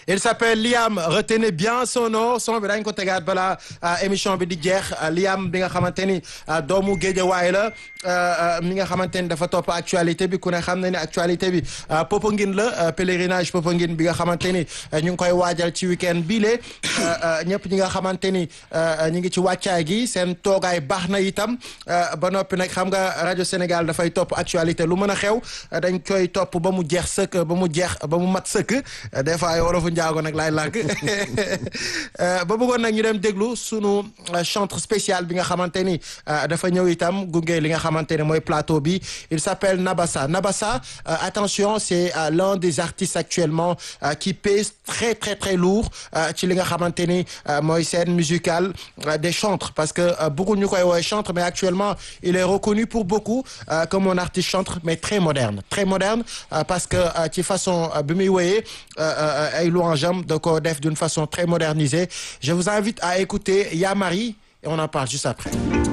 il s'appelle Liam retenez bien son nom son bi dañ ko tegaat balaa émission bi di jeex Liam bi nga xamante ni doomu Géejawaay la mi nga xamante ni dafa topp actualité bi ku ne xam na ni actualité bi Popenguine la pèlerinage Popenguine bi nga xamante ni ñu ngi koy waajal ci week-end bii lee ñëpp ñi nga xamante ni ñu ngi ci wàccaay gi seen toogaay baax na itam ba noppi nag xam nga rajo Sénégal dafay topp actualité lu mën a xew dañ koy topp ba mu jeex sëkk ba mu jeex ba mu mat sëkk des fois ay wolofu njaago nag laay làkk ba bëggoon nag ñu dem déglu sunu chantre spécial bi nga xamante ni dafa ñëw itam gunge li nga xamante ne mooy plateau bi il s'appelle Nabassa Nabassa attention c'est l'un des artistes actuellement qui pèse très très très lourd ci li nga xamante ni mooy scène musicale des chantres parce que beaucoup ñu koy woowee chantre mais actuellement il est reconnu pour beaucoup comme un artiste chantre mais très moderne très moderne parce que ci façon bi muy woyee ay louange am da ko def d'une façon très modernisée je vous invite à écouter Yamari et on en parle juste après